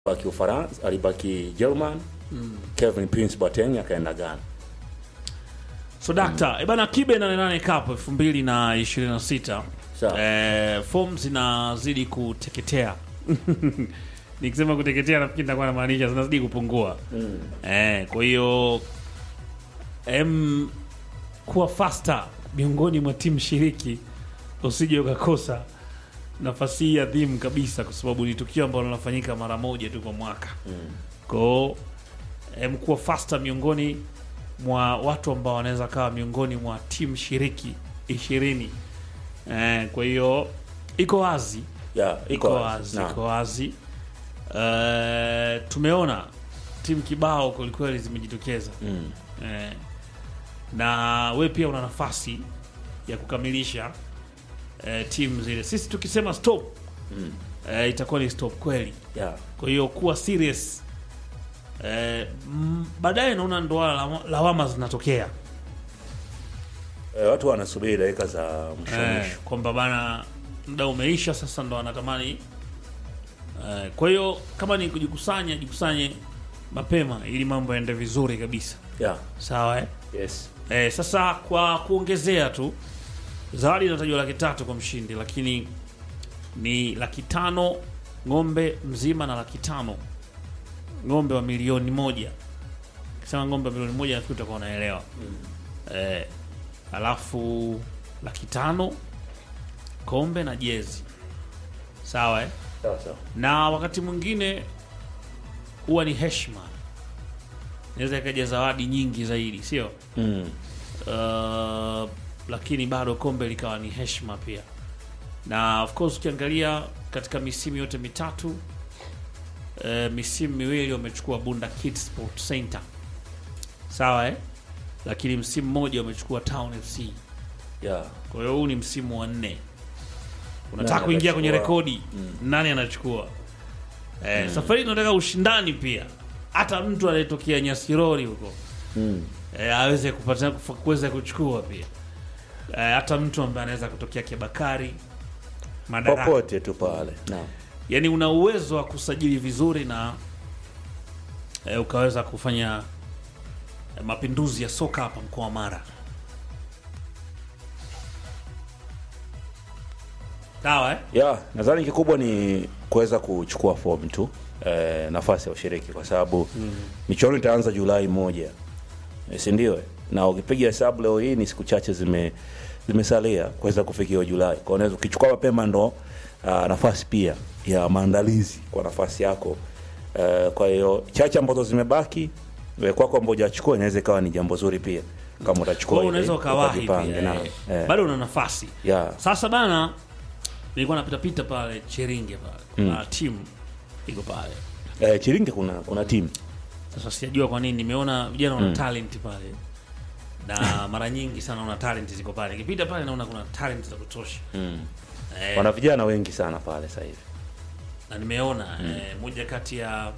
baki Ufaransa, alibaki German. Kevin Prince Boateng akaenda Ghana. So dakta, mm. ebana Kibe 88 Cup 2026. Sawa. Eh, form zinazidi kuteketea. Nikisema kuteketea nafikiri nitakuwa namaanisha zinazidi kupungua. Mm. Eh, kwa hiyo em kuwa faster miongoni mwa timu shiriki usije ukakosa nafasi hii adhimu kabisa, kwa sababu ni tukio ambalo linafanyika mara moja tu kwa mwaka. Mm. Kwao em, kuwa faster miongoni mwa watu ambao wanaweza kawa miongoni mwa timu shiriki ishirini. Eh, kwa hiyo iko wazi Yeah, iko wazi, Naam. iko wazi. Eh, tumeona timu kibao kwelikweli zimejitokeza Mm. eh, na we pia una nafasi ya kukamilisha eh, timu zile. Sisi tukisema stop Mm. eh, itakuwa ni stop kweli. Yeah. Kwa hiyo kuwa serious eh, mm, baadaye naona ndo wala lawa- lawama zinatokea Eh, watu wanasubiri dakika za mwisho eh, mwisho. kwamba bana muda umeisha sasa, ndo wanatamani eh, kwa hiyo kama ni kujikusanya, jikusanye mapema ili mambo yaende vizuri kabisa, Yeah. sawa eh? Yes. Eh, sasa kwa kuongezea tu zawadi inatajwa laki tatu kwa mshindi, lakini ni laki tano ng'ombe mzima na laki tano ng'ombe wa milioni moja. Kisema ng'ombe wa milioni moja nafikiri utakuwa unaelewa eh, alafu laki tano kombe na jezi, sawa eh? Sawa sawa. na wakati mwingine huwa ni heshima, inaweza ikaja zawadi nyingi zaidi, sio Mm. uh, lakini bado kombe likawa ni heshima pia, na of course ukiangalia katika misimu yote mitatu uh, misimu miwili wamechukua Bunda Kids Sport Center, sawa eh? Lakini msimu mmoja wamechukua Town FC. Yeah. Kwa hiyo huu ni msimu wa nne, unataka Nani kuingia kwenye anachukua? rekodi nani anachukua? Eh, Safari hii tunataka ushindani pia, hata mtu anayetokea Nyasirori huko Mm. eh, aweze kupata kufa- kuweza kuchukua pia eh, hata mtu ambaye anaweza kutokea Kibakari Madaraka, Popote tu pale. Naam. yani una uwezo wa kusajili vizuri na eh, ukaweza kufanya eh, mapinduzi ya soka hapa mkoa wa Mara. Sawa eh? Yeah, nadhani kikubwa ni kuweza kuchukua fomu tu eh, nafasi ya ushiriki kwa sababu michuano itaanza Julai moja, eh, si ndio? eh? Na ukipiga hesabu leo hii ni siku chache zime zimesalia kuweza kufikia Julai. Kwa hiyo unaweza ukichukua mapema ndo ah, nafasi pia ya maandalizi kwa nafasi yako. Eh, kwa hiyo chache ambazo zimebaki eh, kwako ambao hujachukua inaweza ikawa ni jambo zuri pia kama utachukua Kwa hiyo ile, unaweza ukawahi ukajipange, pia, naam. eh. Eh, Bado una nafasi. yeah. Sasa bana, nilikuwa napita pita pale Cheringe pale, kuna timu iko pale. Eh, Chiringe kuna kuna timu Sasa sijajua kwa nini, nimeona vijana wana talent pale na mara nyingi sana una talent ziko pale. Nikipita pale naona kuna talent za kutosha mm. eh, wana vijana wengi sana pale sasa hivi. na nimeona eh, moja kati ya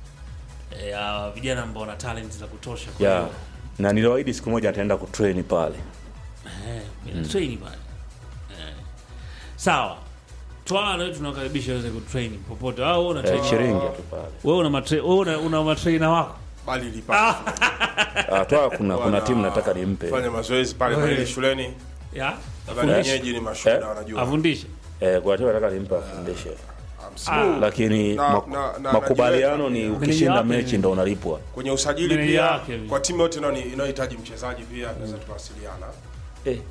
eh, ya vijana ambao wana talent za kutosha kwa yeah. hiyo na niliwaahidi siku moja ataenda kutrain pale eh, mm. train pale eh. Sawa, twaa leo tunakaribisha waweze kutrain popote. Au wewe una eh, train Chiringe tu pale wewe una matre, wewe una, una matrainer wako bali lipata ah, toa kuna kuna timu nataka nimpe fanya mazoezi pale Wewe. pale shuleni ya nadhani Yes. wenyeji ni mashuhuda Eh. wanajua afundishe eh, kuna timu nataka nimpe afundishe Msimu lakini Na- mak- na- na- makubaliano ni najiweka. ukishinda Meneja mechi wake ndo unalipwa kwenye usajili Meneja pia wake. kwa timu yote inayoni- inayohitaji mchezaji pia tunaweza tukawasiliana eh, eh,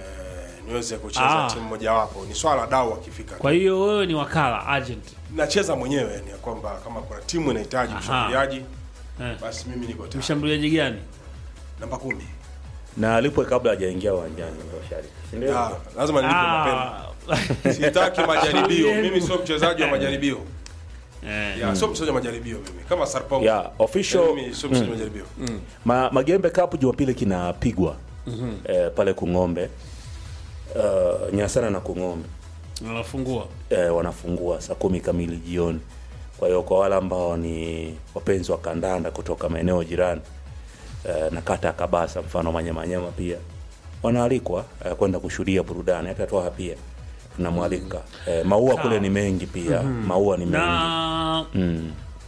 niweze kucheza Ah. timu mojawapo ni swala la dau akifika kwa hiyo wewe ni wakala agent nacheza mwenyewe yani ya kwamba kama kuna timu inahitaji Aha. mshambuliaji eh. basi mimi niko tayari mshambuliaji gani namba kumi na alipwe kabla hajaingia uwanjani ndo shari si ndio? Ah, lazima nilipe mapema Ah, sitaki majaribio Yenu. mimi sio mchezaji wa majaribio eh. ya sio mchezaji wa majaribio mimi kama Sarpong yeah, official mimi sio mchezaji wa majaribio Ma, Magembe Cup Jumapili kinapigwa eh, pale Kung'ombe uh, Nyasana na Kung'ombe Unafungua eh, wanafungua saa kumi kamili jioni. Kwa hiyo kwa wale ambao ni wapenzi wa kandanda kutoka maeneo jirani eh, na kata ya Kabasa, mfano Manyamanyama, pia wanaalikwa eh, kwenda kushuhudia burudani. Hata Twaha pia tunamwalika eh, maua kule ni mengi pia maua ni mengi na mm.